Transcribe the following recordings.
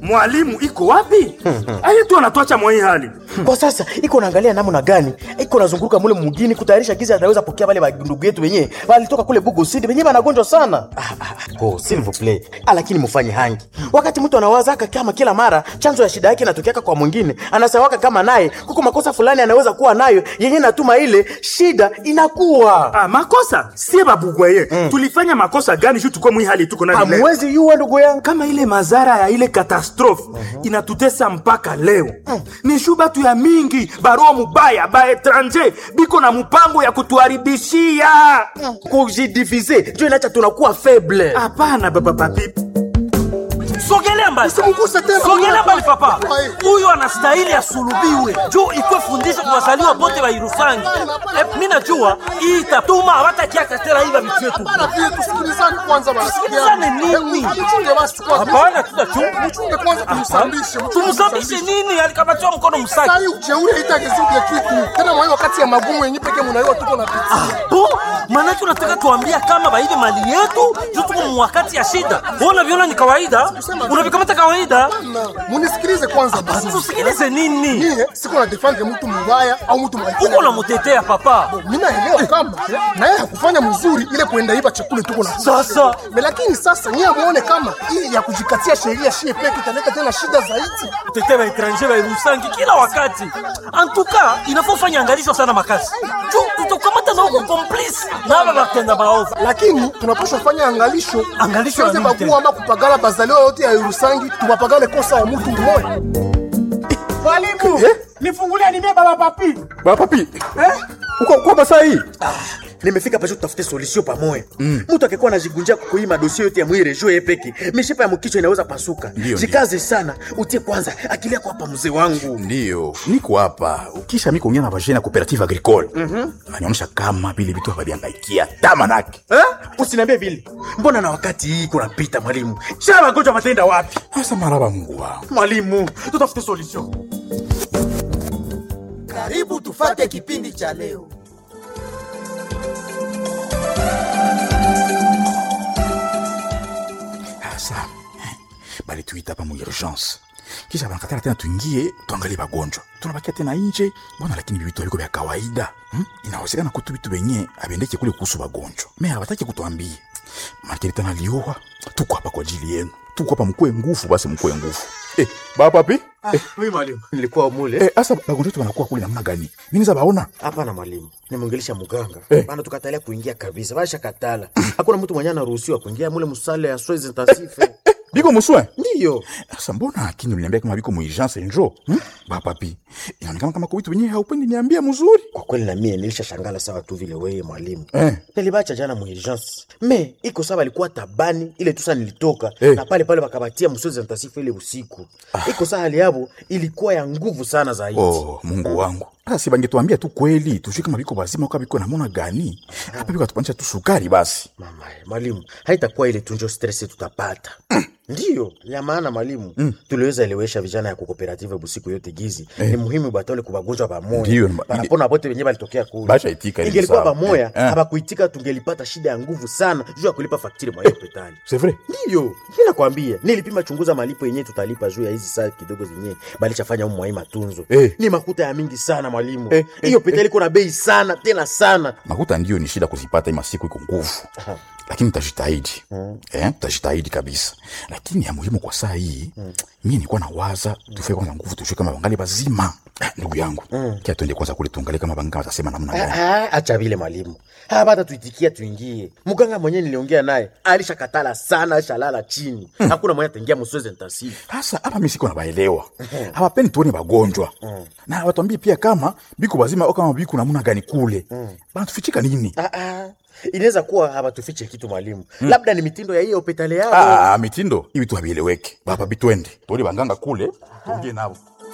mwalimu iko wapi aye tu anatuacha mwa hii hali kwa sasa iko naangalia namna gani iko nazunguruka mule mugini kutayarisha giza ataweza pokea wale bandugu yetu wenyewe walitoka kule bugo sidi wenyewe wanagonjwa sana ah, ah, oh, s'il vous plaît ah, lakini mufanye hangi wakati mtu anawazaka kama kila mara chanzo ya shida yake inatokeaka kwa mwingine anasawaka kama naye kuko makosa fulani anaweza kuwa nayo yenye natuma ile shida inakuwa ah, makosa sie babugwaye mm. tulifanya makosa gani juu tuko mwi hali tuko nani leo? hamwezi yuwa ndugu yangu kama ile madhara ya ile katastrofe uh-huh. inatutesa mpaka leo uh. ni shu batu ya mingi baroa mubaya ba etranger biko na mpango ya kutuharibishia kujidivize njo inacha tunakuwa faible hapana baba papi sogelea mbali Usimguse tena. sogelea mbali papa Ai. huyu anastahili asulubiwe juu ikwe fundisho kwa wazaliwa bote wa irusangi eh, mi najua hii itatuma hawatakiaka tena hiva vitu yetu Hapana, pia tusikilizane kwanza basi. Tusikilizane nini? Hebu Mchunge basi kwanza. hapana tutachunga Mchunge kwanza tumsambishe. mchunge tumsambishe nini alikabatiwa mkono msaki Sasa hii ujeuri haitagezuke kitu. Tena mwa hiyo wakati ya magumu yenyewe pekee mnaiwa tuko na pitia. bo manake unataka tuambia kama baive mali yetu juu tuko mwakati ya shida Wewe unaviona ni kawaida unavikamata kawaida Na, Munisikilize kwanza basi. tusikilize nini Mie siko na defend mtu mbaya au mtu mbaya. uko namutetea papa Mimi naelewa kama na yeye hakufanya mzuri ile kuenda iba chakula tuko na sasa Me lakini sasa nyie muone kama hii ya kujikatia sheria shie peke italeta tena shida zaidi. kutetea baetranger bairusangi kila wakati antuka inafaa ufanye angalisho sana makasi juu tutakamata na uko komplice na aba batenda baovu lakini tunapaswa fanya angalisho Angalisho ya Tusiweze nini bagua ama kupagala bazaliwa yote ya Yerusangi tupapagale kosa ya mtu mmoja Mwalimu, nifungulie nimie baba papi. Baba papi, Eh? uko uko basa hii? nimefika pasho tutafute solution pamoja mtu akikuwa anajigunjia kukuima dosie yote ya mwire jo yepeke mishipa ya mkichwa inaweza pasuka Ndio, jikaze sana utie kwanza akili yako hapa mzee wangu Ndiyo, niko hapa. Ukisha mi kuongea na vajene ya cooperative agricole anaonyesha kama vile vitu hawaviangaikia tamanake. eh? usiniambie vile mbona na wakati hii kunapita mwalimu shaa magonjwa matenda wapi Asa maraba Mungu wangu. mwalimu tutafute solution Karibu tufate kipindi cha leo. Asa bali tuita hapa mu urgence, kisha banakatala tena tuingie tuangalie bagonjwa, tunabakia tena nje bwana, lakini vitu aliko vya kawaida hmm? Inawezekana kutu vitu venye abendeke kule kuhusu bagonjwa, me hawataki kutuambia makili tena liowa. Tuko hapa kwa ajili yenu, tuko hapa mkue nguvu, basi mkue nguvu eh, baba papi eh, mimi mwalimu nilikuwa mule eh, asa bagonjwa wetu wanakuwa kule namna gani? Mimi za baona hapana mwalimu nimwongelesha muganga Eh. bana tukatalia kuingia kabisa basha katala hakuna mtu mwenye anaruhusiwa kuingia mule musale ya soins intensive biko muswe ndiyo Sasa mbona akini uliniambia kama biko muurgence njo hmm? Bapapi, inaonekana kama kwa vitu wenyewe haupendi niambia mzuri kwa kweli na mie nilisha shangala sawa tu vile weye mwalimu eh. nilibacha jana muurgence me iko sawa alikuwa tabani ile tusa nilitoka Eh. na pale pale wakabatia msozi ntasifu ile usiku iko saa hali yabo ilikuwa ya nguvu sana zaidi Oh, Mungu wangu. Sasa si bangetuambia tu kweli, tujue kama biko bazima au kama biko namona gani. Hapa biko atupanisha tu sukari basi. mama mwalimu haitakuwa ile tunjo stress tutapata ndiyo ya maana mwalimu tuliweza elewesha vijana ya kukooperative busiku yote gizi ni muhimu batole kubagonjwa Ndiyo, bamoya ma- banapona bote wenyewe balitokea kule Basha itika ile ingelikuwa sawa. bamoya Eh, eh. habakuitika tungelipata shida ya nguvu sana juu ya kulipa faktiri mwa hospitali C'est vrai? ndiyo mi nakwambia nilipima chunguza malipo yenyewe tutalipa juu ya hizi saa kidogo zenyewe balichafanya umu mwai matunzo Eh. ni makuta ya mingi sana mwalimu Eh, hiyo eh, hospitali iko na bei sana tena sana Makuta ndio ni shida kuzipata ima siku iko nguvu. Lakini tutajitahidi. Eh, tutajitahidi kabisa. Lakini ya muhimu kwa saa hii, mimi nilikuwa nawaza tufike kwanza nguvu tujue kama wangali bazima. Eh, Ndugu yangu, kia tuende kwanza kule tuangalie kama banga watasema namna gani. Ah, ah, acha vile mwalimu hapata tuitikia tuingie mganga mwenyewe niliongea naye alishakatala sana alishalala chini hakuna mwenye ataingia msozi ntasifu Sasa hapa mimi siko nabaelewa. Hawapendi tuone bagonjwa. Na watuambie pia kama biko bazima au kama biko namna gani kule. Bana tufichika nini? ah, ah. inaweza kuwa hawatufiche kitu mwalimu labda ni mitindo ya hiyo hospitali yao Ah, mitindo hivi tu havieleweki. Baba bitwende. Tuone banganga kule, tuongee nao.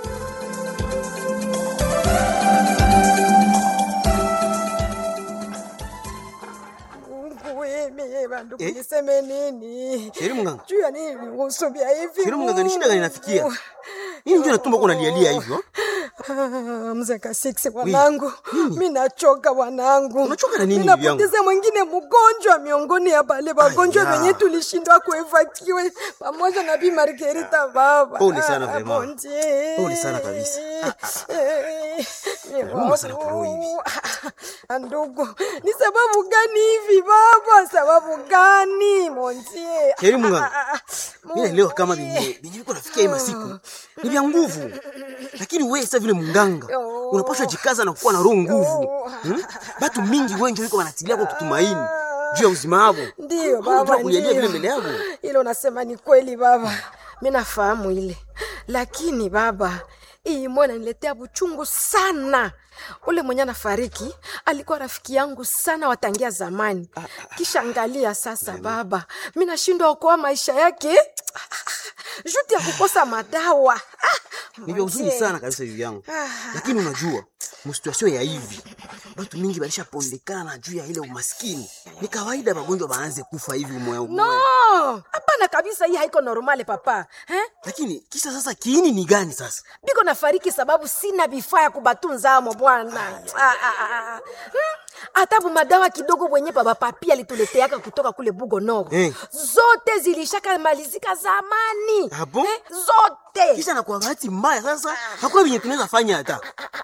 Mimi bandu niseme nini? Sheri mganga. Juu ya nini usubia hivi? Sheri mganga, ni shida gani inafikia? Nini ndio natumba uko unalialia hivyo? Ah, mzee Kasiksi wanangu, mi nachoka wanangu. Unachoka na nini, Mimi bibi yangu? napoteza mwingine mgonjwa miongoni ya bale wagonjwa Aya. wenye tulishindwa kuevakiwe pamoja na Bi Margarita baba. Pole sana, Ah, vraiment. bon Dieu. Pole sana kabisa. Ah, Eh, ni Nauma sana kwa roho hivi. Ah, Ndugu, ni sababu gani hivi baba? Sababu gani montie? Heri Mungu. mi naelewa kama venye venye viko nafikia hii masiku ni vya nguvu lakini wewe sasa vile munganga unapaswa jikaza na kuwa na roho nguvu hmm? batu mingi wengi wiko wanatilia kwa kutumaini juu ya uzima wavo Ndiyo Hauna baba, jua kulialia vile ndiyo. mbele yavo Ile unasema ni kweli baba, mi nafahamu ile, lakini baba, hii moyo inaniletea buchungu sana. Ule mwenye anafariki alikuwa rafiki yangu sana watangia zamani, kisha angalia sasa baba, mi nashindwa okoa maisha yake juti ya kukosa madawa. ni vya huzuni sana kabisa hivi yangu lakini unajua msituasio ya hivi batu mingi balishapondekana na juu ya ile umaskini ni kawaida magonjwa baanze kufa hivi umoya umoya No, hapana kabisa, hii haiko normale papa eh? lakini kisa sasa kiini ni gani sasa biko nafariki sababu sina vifaa ya kubatunza amo bwana Ah, ah, ah, ah. Hmm, hata madawa kidogo wenye baba papi alituleteaka kutoka kule bugo noro Eh. zote zilishaka malizika zamani Ah bon? eh, zote kisha na kwa bahati mbaya sasa hakuna venye tunaweza fanya hata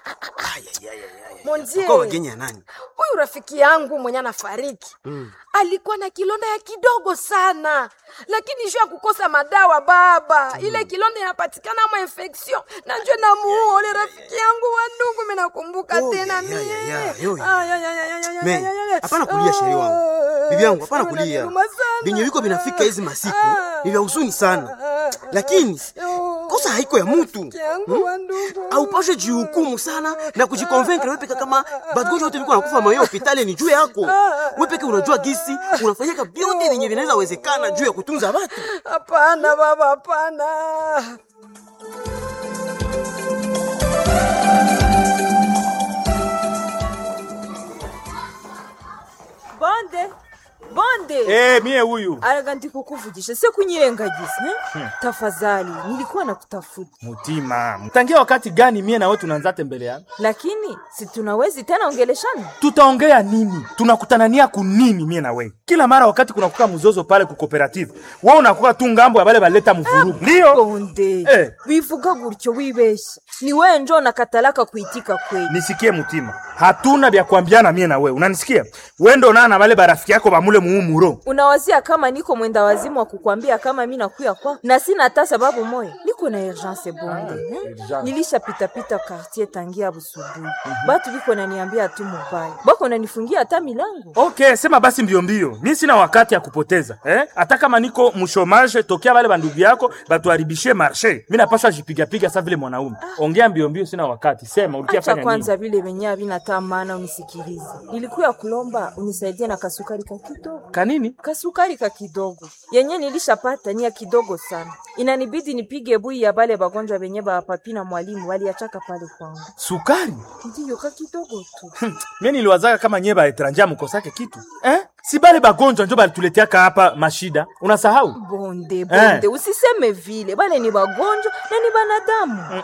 Monzie, kwa wageni ya nani huyu rafiki yangu mwenye anafariki mm. alikuwa na kilonda ya kidogo sana lakini juu ya kukosa madawa baba mm. ile kilonda inapatikana mo infection na njwe namuua ule rafiki yangu wa ndugu minakumbuka Oh, tena ya, ya, mie ya, ya, yo, ya. Ah, ya, ya, ya, ya, ya, Me, ya, ya, ya. hapana kulia sheri wangu Ah, bibi yangu hapana kulia unaniuma sana. venye viko vinafika hizi masiku Ah. ni vya huzuni sana lakini Yo, kosa haiko ya mutu rafiki yangu wa ndugu aupashe jihukumu sana na kujikonvenkre wepeka kama bagonjwa wote viko nakufa mayo hopitali ni juu yako wepeke unajua gisi unafanyaka vyote venye vinaweza wezekana juu ya kutunza watu hapana baba hapana bonde bonde Eh, mie huyu araga ndikukuvugisha se kunyirengagiza eh? tafadhali nilikuwa nakutafuta mutima tangia wakati gani mie nawe tunaanza tembeleana lakini si tunawezi tena ongeleshana tutaongea nini tunakutanania kunini mie na we kila mara wakati kunakuka mzozo pale ku cooperative wewe unakuwa tu ngambo ya bale baleta mvurugu ndio bonde Eh. wivuga gutyo wibesha ni wewe njo nakatalaka kuitika kweli nisikie mutima hatuna vya kuambiana mie na we unanisikia wendo naa na bale barafiki yako bamule muumuro unawazia kama niko mwenda wazimu wa kukwambia kama mi nakuya kwa na sina hata sababu moya niko na urgence bonde eh? nilishapitapita quartier tangia busubuhi batu biko naniambia tu mubaya bako nanifungia hata milango okay sema basi mbio mbio mi sina wakati ya kupoteza eh? hata kama niko mshomage tokea bale bandugu yako batuharibishie marshe mi napaswa jipigapiga sa vile mwanaume ongea mbio mbio sina wakati sema ulikia acha fanya nini kwanza vile venye havina maana unisikilize nilikuya kulomba unisaidie na kasukari ka kidogo kanini kasukari ka kidogo yenye nilishapata ni ya kidogo sana inanibidi nipige bui ya bale bagonjwa benye bapapi na mwalimu waliachaka pale kwangu sukari ndiyo ka kidogo tu mie niliwazaka kama nyie baetranja mukosake kitu eh? si bale bagonjwa njo balituleteaka hapa mashida unasahau bonde bonde usiseme vile bale ni bagonjwa na ni banadamu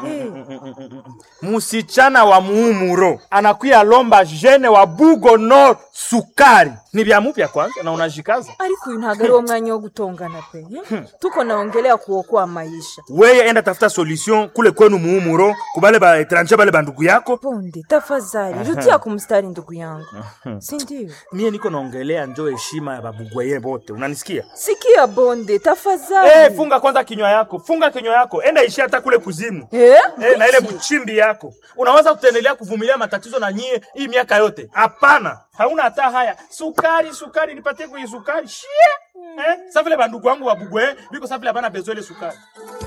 Eh, musichana wa muumuro anakuya lomba jene wa bugo nord sukari ni vya mupya kwanza na unajikaza ariko uyu ntabwo ari wo mwanya wo gutongana pe eh? tuko naongelea kuokoa maisha weye enda tafuta solution kule kwenu muumuro kubale baetranje bale bandugu yako bonde tafadhali rudia kumstari ndugu yangu si ndio mie niko naongelea njo heshima ya babugweye bote unanisikia sikia bonde tafadhali hey, funga kwanza kinywa yako funga kinywa yako enda ishi hata kule kuzimu Eh? Eh, na ile mchimbi yako unaweza kutendelea kuvumilia matatizo na nyie hii miaka yote hapana hauna hata haya sukari sukari nipatie kwenye sukari shie eh? sa vile bandugu wangu wabugwe biko sa vile hapana bezo ile sukari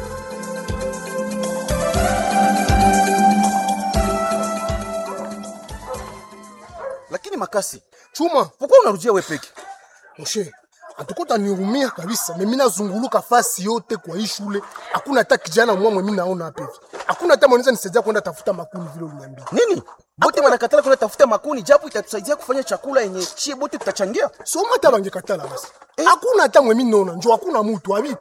lakini makasi chuma pourquoi unarudia we peke moshe atukuta niumia kabisa mimi nazunguluka fasi yote kwa hii shule hakuna hata kijana mwamwe mimi naona hapa hivi hakuna hata mwanaweza nisaidia kwenda tafuta makuni vile uliniambia nini bote wanakatala kwenda tafuta makuni japo itatusaidia kufanya chakula yenye chie bote tutachangia soma hata bangekatala basi hakuna hata mwe mimi naona njo hakuna mtu abiko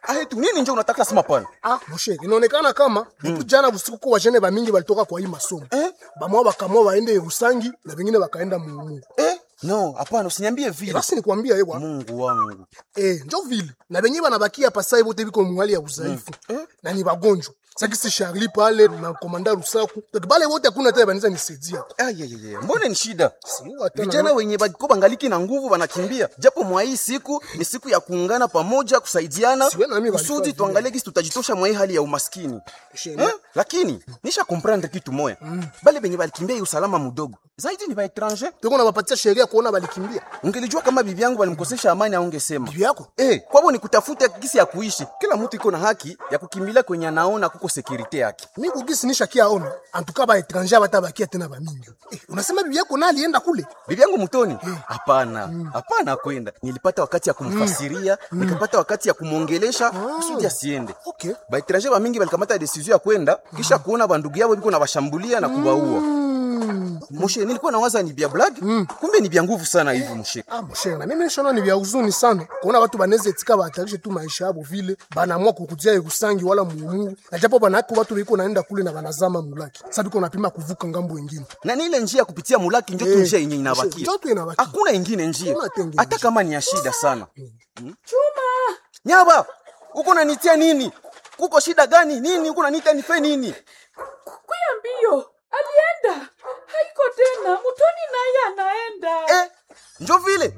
ahetu nini nje unataka sema pale Ah, moshe, inaonekana kama mm. jana usiku kwa wajene bamingi balitoka kwa hii masomo eh? Bamwa bakamwa waende Rusangi na wengine wakaenda Mumu. eh? no hapana usiniambie vile Basi nikwambia yewa mungu wangu eh, njo vile na wenyewe wanabakia pasai bote biko muhali ya udhaifu mm. na ni wagonjwa sakisi Charlie pale na komanda Rusaku donc bale wote hakuna tena banaweza nisaidia ayayaya mbona ni shida Siwa tena vijana na- wenye bako bangaliki na nguvu wanakimbia japo mwa hii siku ni siku ya kuungana pamoja kusaidiana Siwe na mimi kusudi walifanya tuangalie kisi tutajitosha mwa hii hali ya umaskini Shema. eh? lakini nisha komprendre kitu moya bale benye balikimbia hii usalama mudogo zaidi ni baetranger tuko na wapatia sheria kuona balikimbia ungelijua kama bibi yangu balimkosesha amani aungesema bibi yako Eh, kwabo ni kutafuta gisi ya kuishi. Kila mtu iko na haki ya kukimbilia kwenye anaona kuko sekurite yake. mi kugisi nishakia ona antuka ba etranger batabakia tena bamingi eh, unasema bibi yako na alienda kule Bibi yangu mtoni? Hapana, hapana kwenda. Nilipata wakati ya kumfasiria, nikapata wakati ya kumwongelesha kusudi asiende. okay Baetranger ba mingi balikamata decision ya kwenda kisha kuona bandugu yao biko na bashambulia na kubaua. Moshe, nilikuwa nawaza ni bia blague, kumbe ni bia nguvu sana hivi moshe. Ah, mshenga, na mimi nishona ni vya huzuni sana kuona watu baneze tika bahatarishe tu maisha yabo vile banaamua kukutia Irusangi wala Muungu, na japo banako watu biko naenda kule na banazama mulaki. Sasa biko napima kuvuka ngambo wengine. na ni ile njia ya kupitia mulaki njo tu Eh, njia yenye inabakia njo tu inabakia. hakuna ingine njia Hakuna tenge hata njia. kama ni ya shida sana chuma nyaba uko nanitia nini kuko shida gani nini uko nanitia nife nini kuya mbio alienda haiko tena mutoni naye anaenda eh, njo vile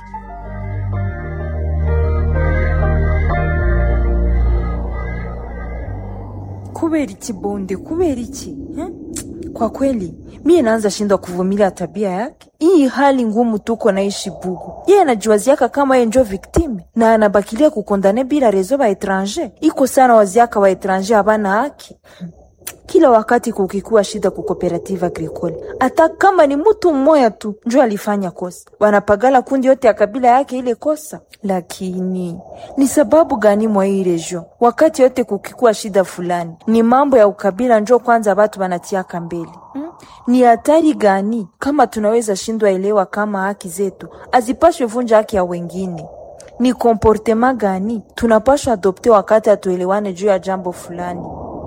kubera iki bonde kubera iki eh? kwa kweli mie naanza shindwa kuvumilia tabia yake hii hali ngumu tuko naishi bugu yeye anajiwaziaka kama ye njo viktime na anabakilia kukondane bila rezo ba etranger iko sana waziaka wa etranger habana haki kila wakati kukikuwa shida ku cooperative agricole hata kama ni mtu mmoja tu njo alifanya kosa wanapagala kundi yote ya kabila yake ile kosa lakini ni sababu gani mwa hii region wakati yote kukikuwa shida fulani ni mambo ya ukabila njo kwanza batu banatiaka mbele hmm? ni hatari gani kama tunaweza shindwa elewa kama haki zetu azipashwe vunja haki ya wengine ni komportema gani tunapashwa adopte wakati hatuelewane juu ya jambo fulani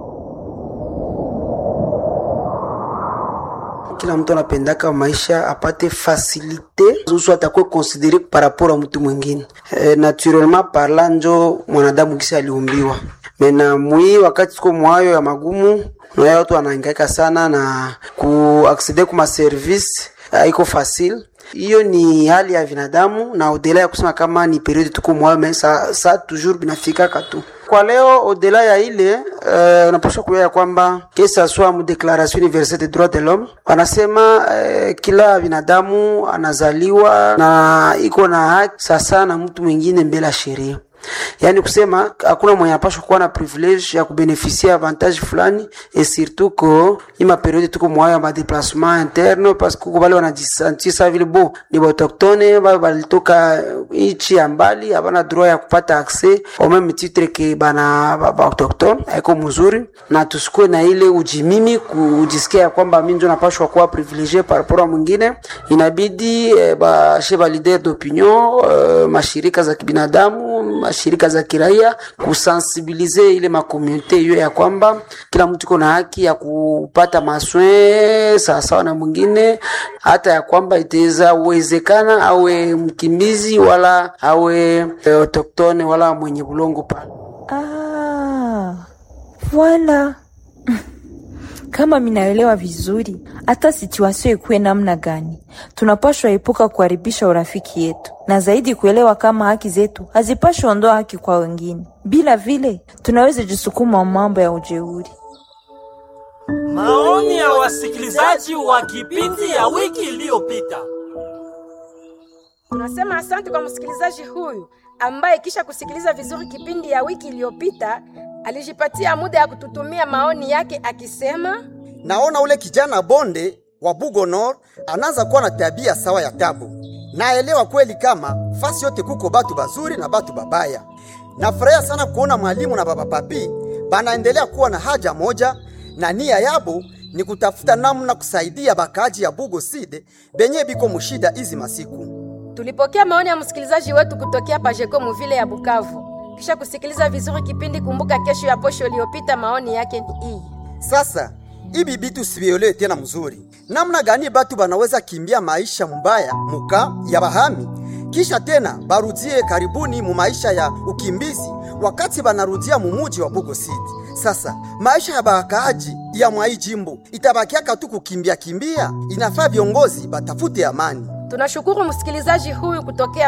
kila mtu anapendaka maisha apate fasilite usu atakuwe konsidere par rapport a mtu mwingine e, naturellement parla njo mwanadamu kisa aliumbiwa mena mwii wakati tuko mwayo ya magumu naya watu wanaangaika sana na kuaksede kuma service haiko facile hiyo ni hali ya binadamu na odela ya kusema kama ni periode tuko mwayo me sa, sa toujours binafikaka tu kwa leo odela ya ile uh, unapaswa kujua ya kwamba kesa swa mu declaration universelle des droits de l'homme wanasema uh, kila binadamu anazaliwa na iko na haki sasa na mtu mwingine mbele ya sheria yaani kusema hakuna mwenye anapashwa kuwa na privilege ya kubenefisia avantage fulani et surtout ko ima periode tuko mwayo ya madeplasement interne parce que kuko bale wanajisentir sa vile bo ni baautochtone bale balitoka nchi ya mbali habana droit ya kupata accès au même titre ke bana baautochtone haiko mzuri na tusikue na ile ujimimi kujisikia ya kwamba mi njo napashwa kuwa privilegie par rapport a mwingine inabidi eh, bashe ba leader d'opinion eh, mashirika za kibinadamu mashirika za kiraia kusensibilize ile makomunite hiyo ya kwamba kila mtu iko na haki ya kupata maswe sawasawa na mwingine, hata ya kwamba itaweza uwezekana awe mkimbizi wala awe e, autoktone wala mwenye bulongo pale. Ah, voilà. Kama minaelewa vizuri, hata situasio ikuwe namna gani, tunapashwa epuka kuharibisha urafiki yetu, na zaidi kuelewa kama haki zetu hazipashwa ondoa haki kwa wengine. Bila vile tunaweza jisukuma mambo ya ujeuri. Maoni ya wasikilizaji wa kipindi ya wiki iliyopita. Tunasema asante kwa msikilizaji huyu ambaye kisha kusikiliza vizuri kipindi ya wiki iliyopita alijipatia muda ya kututumia maoni yake akisema, naona ule kijana bonde wa Bugo Nord anaanza kuwa na tabia sawa ya tabu. Naelewa kweli kama fasi yote kuko batu bazuri na batu babaya. Nafurahia sana kuona mwalimu na baba papi banaendelea kuwa na haja moja na nia yabo ni kutafuta namna kusaidia bakaji ya Bugo Side benye biko mushida hizi masiku. tulipokea maoni ya msikilizaji wetu kutokea Pajeko Muvile ya Bukavu. kisha kusikiliza vizuri kipindi Kumbuka Kesho ya posho iliyopita, maoni yake ni hii. Sasa ibi bitu sivielewe tena mzuri, namna gani batu banaweza kimbia maisha mbaya muka ya bahami kisha tena barudie karibuni mu maisha ya ukimbizi wakati banarudia mumuji wa Bugo City. Sasa maisha ya bakaaji ya mwai jimbo itabakiaka tu kukimbia kimbia. Inafaa viongozi batafute amani. Tunashukuru msikilizaji huyu kutokea